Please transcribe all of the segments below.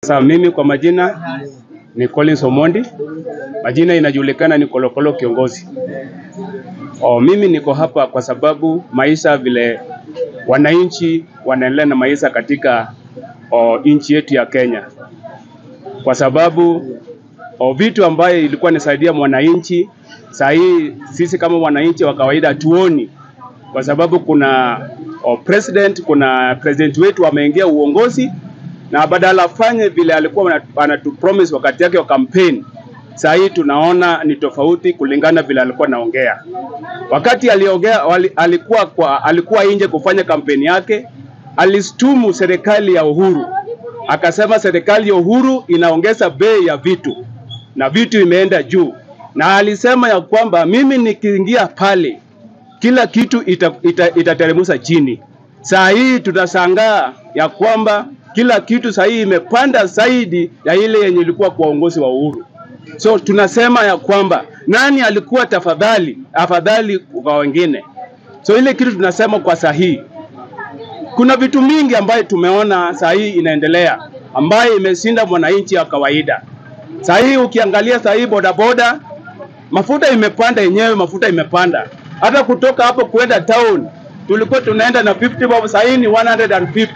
Sasa mimi kwa majina ni Collins Omondi, majina inajulikana ni Kolokolo kiongozi. O, mimi niko hapa kwa sababu maisha vile wananchi wanaendelea na maisha katika o, nchi yetu ya Kenya, kwa sababu o, vitu ambaye ilikuwa nisaidia mwananchi saa hii sisi kama wananchi wa kawaida tuoni, kwa sababu kuna o, president kuna president wetu ameingia uongozi na badala afanye vile alikuwa anatupromise wakati yake wa campaign, saa hii tunaona ni tofauti kulingana vile alikuwa naongea. Wakati aliongea wali, alikuwa kwa, alikuwa nje kufanya kampeni yake, alistumu serikali ya Uhuru, akasema serikali ya Uhuru inaongeza bei ya vitu na vitu imeenda juu, na alisema ya kwamba mimi nikiingia pale kila kitu itateremsha ita, ita chini. Saa hii tutashangaa ya kwamba kila kitu saa hii imepanda zaidi ya ile yenye ilikuwa kwa uongozi wa Uhuru. So tunasema ya kwamba nani alikuwa tafadhali afadhali kwa wengine. So ile kitu tunasema kwa sahihi, kuna vitu mingi ambayo tumeona saa hii inaendelea ambayo imeshinda mwananchi wa kawaida. Saa hii ukiangalia saa hii bodaboda, mafuta imepanda yenyewe, mafuta imepanda hata kutoka hapo kwenda town tulikuwa tunaenda na 50 bob, saa hii ni 150.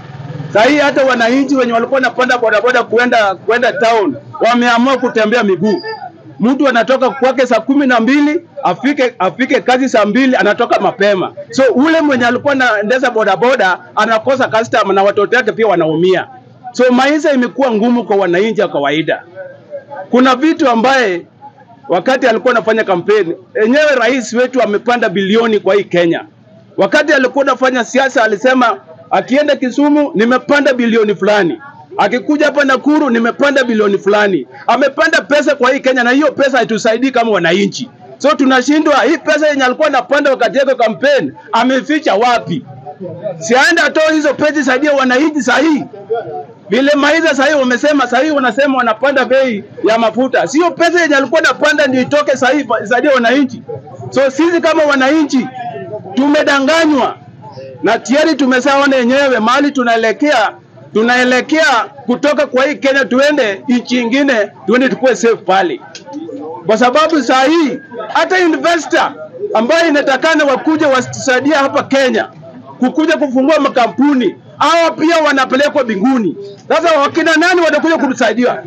Saa hii hata wananchi wenye walikuwa wanapanda bodaboda kwenda kwenda town wameamua kutembea miguu. Mtu anatoka kwake saa kumi na mbili afike afike kazi saa mbili, anatoka mapema. So ule mwenye alikuwa anaendesha bodaboda anakosa customer na watoto wake pia wanaumia. So maisha imekuwa ngumu kwa wananchi wa kawaida. Kuna vitu ambaye wakati alikuwa anafanya kampeni enyewe, rais wetu amepanda bilioni kwa hii Kenya. Wakati alikuwa anafanya siasa alisema akienda Kisumu nimepanda bilioni fulani, akikuja hapa Nakuru nimepanda bilioni fulani. Amepanda pesa kwa hii Kenya, na hiyo pesa haitusaidii kama wananchi. So tunashindwa, hii pesa yenye alikuwa anapanda wakati yake kampeni ameficha wapi? Siaenda atoe hizo pesa saidia wananchi sahihi vile maiza sahii wamesema sahii wanasema wanapanda bei ya mafuta, sio pesa yenye alikuwa anapanda ndio itoke sahii isaidie wananchi. So sisi kama wananchi tumedanganywa na tayari tumeshaona yenyewe mahali tunaelekea, tunaelekea kutoka kwa hii Kenya tuende nchi ingine, tuende tukue safe pale, kwa sababu saa hii hata investor ambayo inatakana wakuja wasaidia hapa Kenya kukuja kufungua makampuni hawa pia wanapelekwa binguni. Sasa wakina nani watakuja kutusaidia?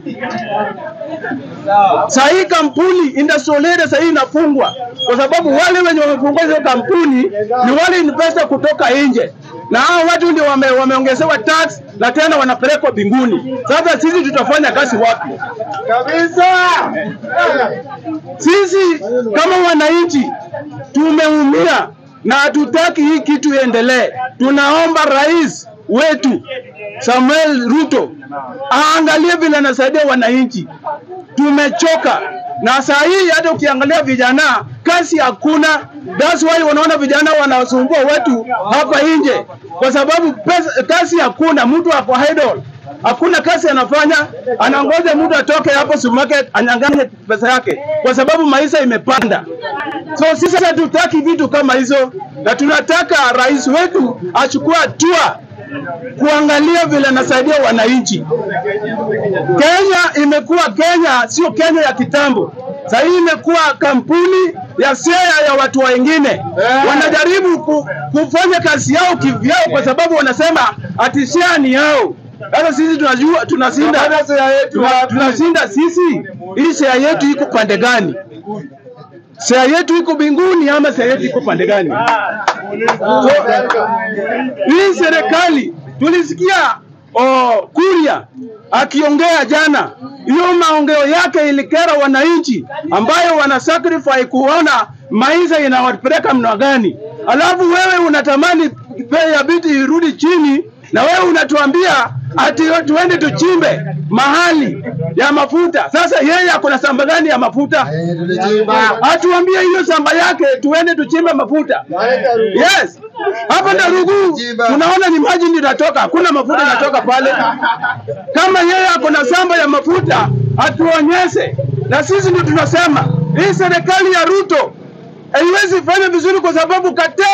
Saa hii kampuni industrial saa hii inafungwa kwa sababu wale wenye wamefungua hizo kampuni ni wale investor kutoka nje, na hao watu ndio wame, wameongezewa tax na tena wanapelekwa binguni. Sasa sisi tutafanya kazi wapi kabisa? Sisi kama wananchi tumeumia na hatutaki hii kitu iendelee. Tunaomba rais wetu Samuel Ruto aangalie vile anasaidia wananchi. Tumechoka na saa hii, hata ukiangalia vijana kazi hakuna. That's why unaona vijana wanasumbua wetu hapa nje, kwa sababu pesa, kazi hakuna. Mtu ako idle, hakuna kazi anafanya, anangoja mtu atoke hapo supermarket anyang'anye pesa yake, kwa sababu maisha imepanda. So sisi hatutaki vitu kama hizo, na tunataka rais wetu achukue hatua kuangalia vile anasaidia wananchi. Kenya imekuwa Kenya, sio Kenya ya kitambo. Sasa hii imekuwa kampuni ya share ya watu wengine, wanajaribu ku, kufanya kazi yao kivyao, kwa sababu wanasema ati share ni yao. Sasa sisi tunajua tunashinda, tunashinda sisi, hii share yetu iko pande gani? Share yetu iko binguni ama share yetu iko pande gani? So, hii serikali tulisikia oh, Kuria akiongea jana, hiyo maongeo yake ilikera wananchi ambayo wana sacrifice kuona maisha inawapeleka mna gani, alafu wewe unatamani bei ya vitu irudi chini, na wewe unatuambia ati tuende tuchimbe mahali ya mafuta. Sasa yeye ako na shamba gani ya mafuta? Atuambie hiyo shamba yake, tuende tuchimbe mafuta. Yes, hapa Darugu tunaona ni maji ndio inatoka, hakuna mafuta inatoka pale. Kama yeye ako na shamba ya mafuta atuonyeshe, na sisi ndio tunasema hii serikali ya Ruto haiwezi fanya vizuri kwa sababu cartels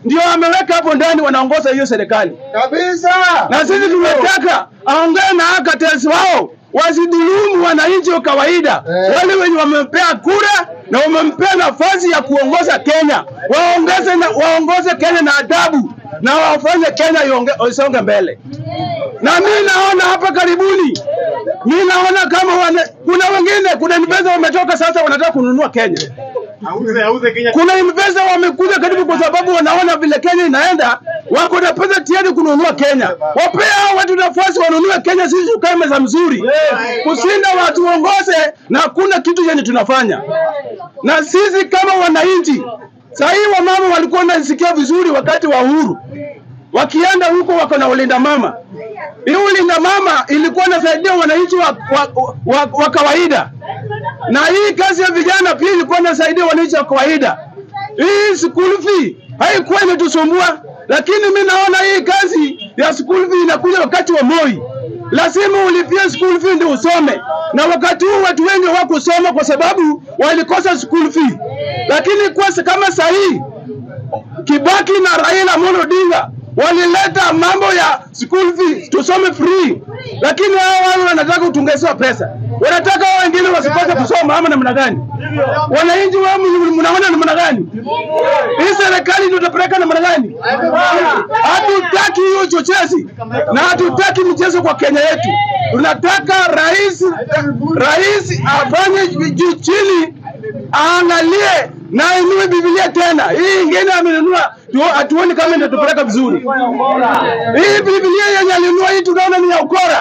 ndio ameweka hapo ndani, wanaongoza hiyo serikali Kabisa. na sisi tumetaka aongee na ACATES wao wasidhulumu wananchi wa kawaida Eh. wale wenye wamempea kura na wamempea nafasi ya kuongoza Kenya, waongeze na, waongoze Kenya na adabu na wafanye Kenya ionge- isonge mbele. Na mi naona hapa karibuni, mi naona kama wana, kuna wengine, kuna investor wametoka sasa, wanataka kununua Kenya. Auze auze Kenya. Kuna investor wamekuja karibu kwa sababu wanaona vile Kenya inaenda, wako na pesa tayari kununua Kenya. Wapea hao watu nafasi wanunue Kenya, sisi tukae meza mzuri, kushinda watu waongoze na hakuna kitu yenye tunafanya. Na sisi kama wananchi, saa hii wamama walikuwa wanasikia vizuri wakati wa uhuru, wakienda huko wako na ulinda mama. Hiyo ulinda mama ilikuwa inasaidia wananchi wa, wa, wa, wa kawaida na hii kazi ya vijana pia ilikuwa inasaidia wananchi wa kawaida. Hii school fee haikuwa imetusumbua, lakini mi naona hii kazi ya school fee inakuja wakati wa Moi. Lazima ulipie school fee ndio usome, na wakati huu watu wengi hawakusoma kwa sababu walikosa school fee, lakini kwa kama sahii Kibaki na Raila Amolo Odinga walileta mambo ya school fees tusome free, lakini hao wao wanataka utungezewa pesa, wanataka hao wengine wasikose kusoma ama namna gani? Wananchi wao mnaona namna gani? Hii serikali ndio itapeleka namna gani? Hatutaki hiyo chochezi na hatutaki mchezo kwa Kenya yetu. Tunataka rais rais afanye juu chini, aangalie na ainue Biblia tena. Hii ingine amenunua, tu- hatuoni kama inatupeleka vizuri. Hii Biblia yenye alinunua hii tunaona ni ya ukora.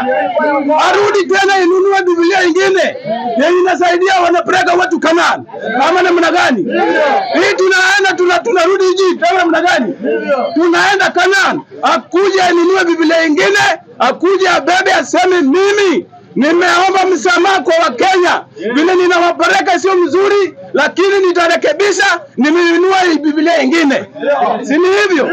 Arudi tena inunue Biblia ingine yenye inasaidia wanapeleka watu Kanaan ama namna gani? Hii tunaenda tuna, tunarudi Egypt ama namna gani? Tunaenda Kanaan, akuje anunue Biblia ingine, akuje abebe aseme mimi nimeomba msamaha kwa Wakenya, vile ninawapeleka sio mzuri, lakini nitarekebisha, nimenunua hii Biblia ingine, si ni hivyo?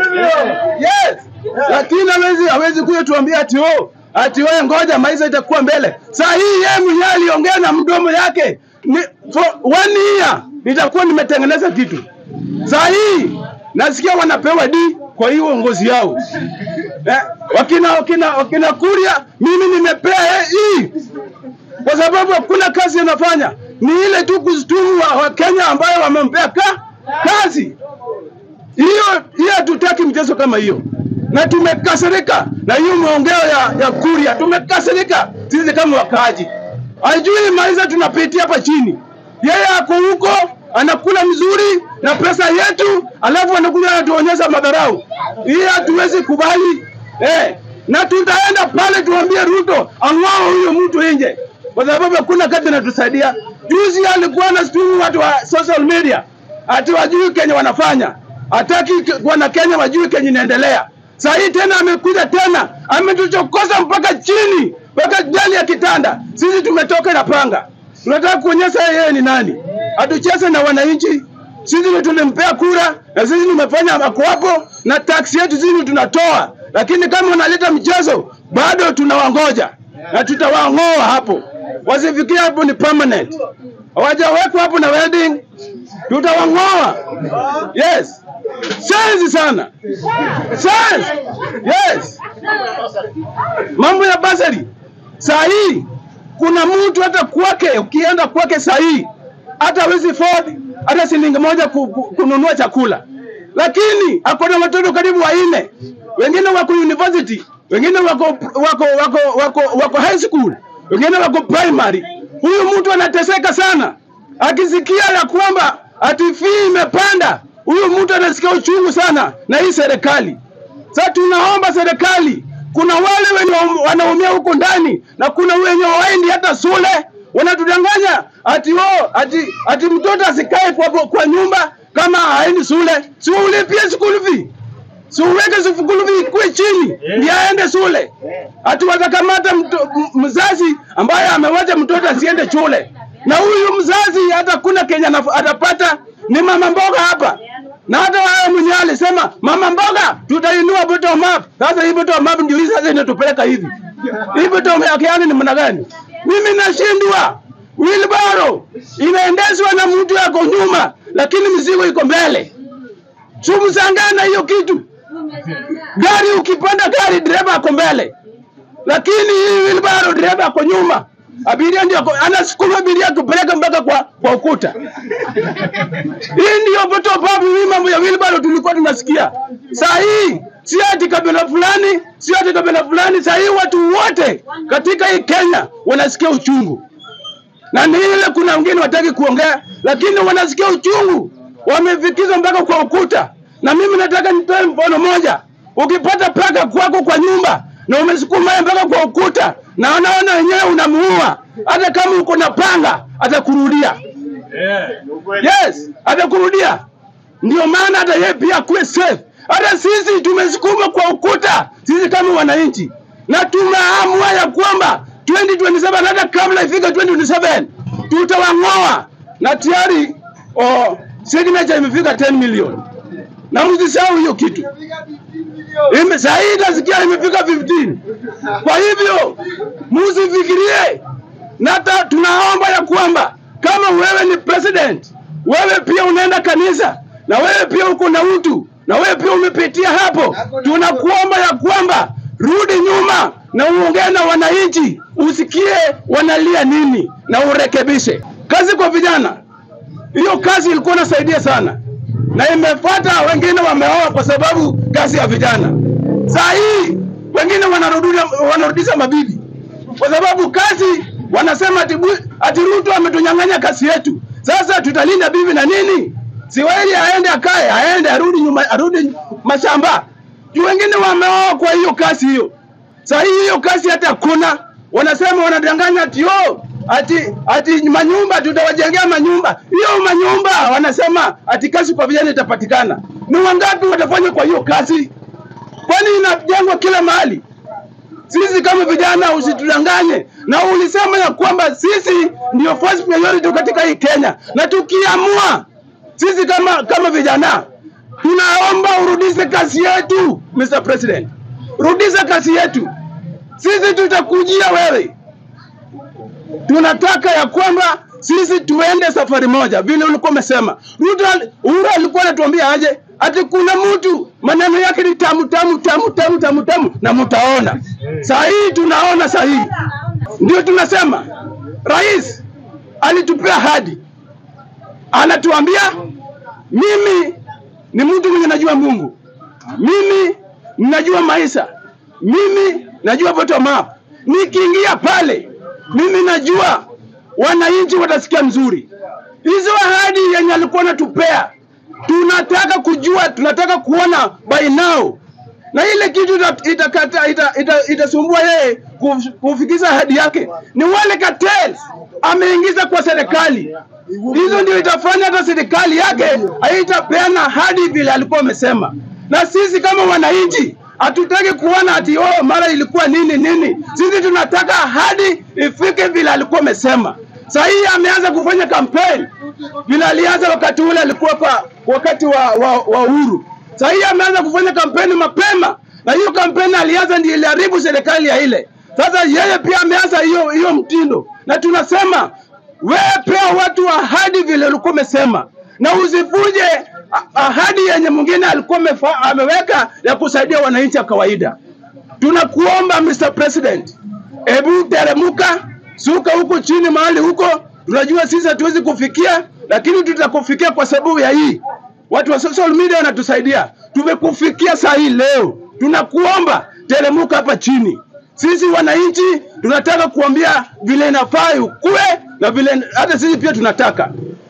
Yes, lakini hawezi hawezi kuja tuambia ati oh, ati wewe ngoja maisha itakuwa mbele. Saa hii yeye mwenyewe aliongea na mdomo yake ni, for one year nitakuwa nimetengeneza kitu. Saa hii nasikia wanapewa D kwa hiyo uongozi yao eh, wakina wakina wakina Kuria, mimi nimepea eh, hii kwa sababu hakuna kazi anafanya, ni ile tu kustumu wa, wa Kenya ambayo wamempea ka, kazi hiyo hiyo. Hatutaki mchezo kama hiyo, na tumekasirika na hiyo maongeo ya, ya Kuria, tumekasirika sisi kama wakaaji. Hajui maisha tunapitia hapa chini, yeye ako huko anakula mzuri na pesa yetu, alafu anakuja anatuonyesha madharau. Hii hatuwezi kubali eh, na tutaenda pale tuambie Ruto ang'oa huyo mtu nje, kwa sababu hakuna kazi anatusaidia. Juzi alikuwa anasitumu watu wa social media ati wajui Kenya wanafanya, hataki wana Kenya wajui Kenya inaendelea. Saa hii tena amekuja tena ametuchokoza mpaka chini, mpaka jali ya kitanda. Sisi tumetoka na panga, tunataka kuonyesha yeye ni nani, atucheze na wananchi. Sisi ndio tulimpea kura na sisi tumefanya mako hapo, na taksi yetu sisi tunatoa, lakini kama unaleta mchezo bado tunawangoja na tutawang'oa hapo, wasifikie hapo ni permanent, hawajawekwa hapo na wedding, tutawang'oa. Yes, sensi sana, sensi. Yes, mambo ya basari saa hii kuna mtu hata kwake, ukienda kwake saa hii hata hawezi afford hata shilingi moja ku, ku, kununua chakula, lakini ako na watoto karibu wanne, wengine wako university, wengine wako wako wako wako, wako high school, wengine wako primary. Huyu mtu anateseka sana, akisikia ya kwamba ati fee imepanda, huyu mtu anasikia uchungu sana na hii serikali. Sasa tunaomba serikali, kuna wale wenye wanaumia huko ndani na kuna wenye waendi hata shule, wanatudanganya ati oh, ati ati mtoto asikae kwa, kwa nyumba kama haendi shule, si ulipie school fee, si uweke school fee ikuwe chini ndiye aende shule. Ati watakamata mto- m- mzazi ambaye amewacha mtoto asiende shule, na huyu mzazi hata kuna Kenya anaf- atapata ni mama mboga hapa na hata wewe mwenyewe alisema mama mboga tutainua bottom up. Sasa hii bottom up ndio hii sasa inatupeleka hivi. Hii bottom up yani ni maana gani? Mimi nashindwa. Wheelbarrow inaendeshwa na mtu yako nyuma, lakini mizigo iko mbele. Sumsangana hiyo kitu. Gari ukipanda gari, dereva ako mbele, lakini hii wheelbarrow dereva ako nyuma, abiria ndio ako- anasukuma abiria kupeleka mpaka kwa, kwa ukuta. Hii ndio bottom up. Hii mambo ya wheelbarrow tulikuwa tunasikia. Saa hii si ati kabila fulani, si ati kabila fulani. Saa hii watu wote katika hii Kenya wanasikia uchungu, na ni ile kuna wengine wataki kuongea, lakini wanasikia uchungu, wamefikizwa mpaka kwa ukuta. Na mimi nataka nitoe mfano moja. Ukipata paka kwako kwa nyumba na umesukuma yeye mpaka kwa ukuta, na unaona wenyewe unamuua, hata kama uko na panga atakurudia. Yes, atakurudia. Ndio maana hata yeye pia akuwe safe. Hata sisi tumesukuma kwa ukuta, sisi kama wananchi, na tumeamua ya kwamba 2027 hata kabla ifika 2027 tutawang'oa, na tayari oh, signature imefika 10 million, na msisahau hiyo kitu. Ime, saa hii nasikia imefika 15. Kwa hivyo msifikirie, na hata tunaomba ya kwamba kama wewe ni president, wewe pia unaenda kanisa, na wewe pia uko na utu, na wewe pia umepitia hapo, tunakuomba ya kwamba rudi nyuma na uongee na wananchi, usikie wanalia nini na urekebishe. Kazi kwa vijana, hiyo kazi ilikuwa inasaidia sana na imefuata wengine wameoa kwa sababu kazi ya vijana. Saa hii wengine wanarudisha wanarudisha mabibi kwa sababu kazi wanasema ati, bu- ati Ruto ametunyang'anya kazi yetu. Sasa tutalinda bibi na nini? Siweli aende akae, aende arudi nyuma, arudi mashamba. Juu wengine wameoa kwa hiyo kazi hiyo. Saa hii hiyo kazi hata hakuna, wanasema wanadanganya ati oh, ati ati manyumba tutawajengea manyumba. Hiyo manyumba wanasema ati kazi kwa vijana itapatikana. Ni wangapi watafanya kwa hiyo kazi? Kwani inajengwa kila mahali? Sisi kama vijana usitudanganye, na ulisema ya kwamba sisi ndio first priority katika hii Kenya, na tukiamua sisi kama kama vijana tunaomba urudishe kazi yetu, Mr. President, rudisha kazi yetu. Sisi tutakujia wewe, tunataka ya kwamba sisi tuende safari moja, vile ulikuwa umesema. Ruto al- Uhuru alikuwa anatuambia aje, ati kuna mtu maneno yake ni tamu tamu tamu tamu tamu tamu, na mtaona saa hii, tunaona saa hii, ndio tunasema rais alitupea hadi, anatuambia mimi ni mtu mwenye najua Mungu, mimi najua maisha, mimi najua bottom up. Nikiingia pale, mimi najua wananchi watasikia mzuri. Hizo ahadi yenye alikuwa anatupea, tunataka kujua, tunataka kuona by now, na ile kitu ita- itakata ita, ita, itasumbua yeye kuf- kufikisha ahadi yake ni wale cartels ameingiza kwa serikali. Hizo ndio itafanya hata serikali yake haitapeana ahadi vile alikuwa amesema. Na sisi kama wananchi hatutaki kuona ati oh, mara ilikuwa nini nini. Sisi tunataka ahadi ifike vile alikuwa amesema. Sasa hii ameanza kufanya kampeni vile alianza wakati ule alikuwa kwa wakati wa, wa, wa Uhuru. Sasa hii ameanza kufanya kampeni mapema, na hiyo kampeni alianza ndio iliharibu serikali ya ile. Sasa yeye pia ameanza hiyo hiyo mtindo, na tunasema wewe pea watu ahadi vile ulikuwa umesema, na usivuje a- ahadi yenye mwingine alikuwa amefa- ameweka ya kusaidia wananchi wa kawaida. Tunakuomba Mr. President, hebu teremuka, suka huko chini mahali huko. Tunajua sisi hatuwezi kufikia, lakini tutakufikia kwa sababu ya hii. Watu wa social media wanatusaidia, tumekufikia saa hii leo. Tunakuomba teremuka hapa chini. Sisi wananchi tunataka kuambia vile inafaa ukue na vile hata sisi pia tunataka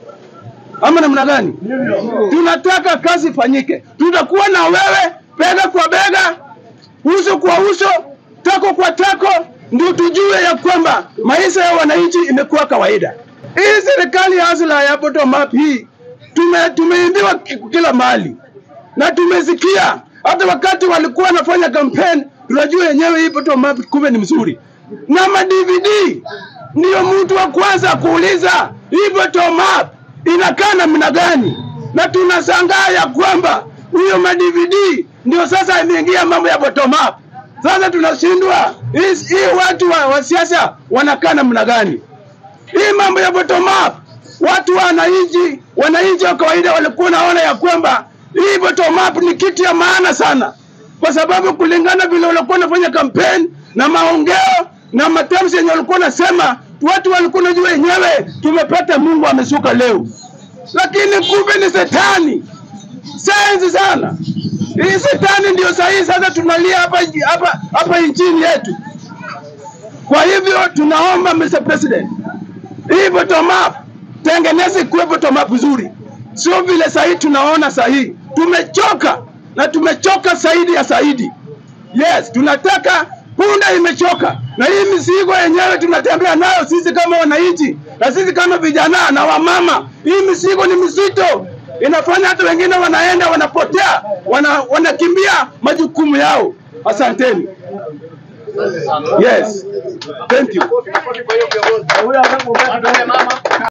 ama namna gani? Tunataka kazi ifanyike, tutakuwa na wewe bega kwa bega, uso kwa uso, tako kwa tako, ndio tujue ya kwamba maisha ya wananchi imekuwa kawaida. Hii serikali ya hasla ya bottom up hii tume, tumeimbiwa ki- kila mahali na tumesikia hata wakati walikuwa wanafanya campaign, tunajua yenyewe hii bottom up kumbe ni mzuri, na ma DVD ndiyo mtu wa kwanza kuuliza hii bottom up inakaa namna gani, na tunashangaa ya kwamba huyo ma DVD ndio sasa imeingia mambo ya bottom up. Sasa tunashindwa hii hii watu wa, wa siasa wanakaa namna gani? Hii mambo ya bottom up, watu wa wananchi, wananchi wa kawaida walikuwa naona ya kwamba Hii bottom up ni kitu ya maana sana, kwa sababu kulingana vile walikuwa wanafanya kampeni na maongeo na matamshi yenye walikuwa nasema, watu walikuwa najua wenyewe tumepata Mungu ameshuka leo, lakini kumbe ni setani senzi sana. Hii setani ndio sahihi sasa tunalia hapa hapa hapa nchini yetu. Kwa hivyo tunaomba Mr. President, hii bottom up tengeneze kuwe bottom up nzuri, sio vile sahihi tunaona sahihi. Tumechoka na tumechoka zaidi ya zaidi. Yes, tunataka punda imechoka, na hii mizigo yenyewe tunatembea nayo sisi kama wananchi na sisi kama vijana na wamama. Hii mizigo ni mizito, inafanya hata wengine wanaenda wanapotea, wana, wanakimbia majukumu yao. Asanteni. Yes, thank you.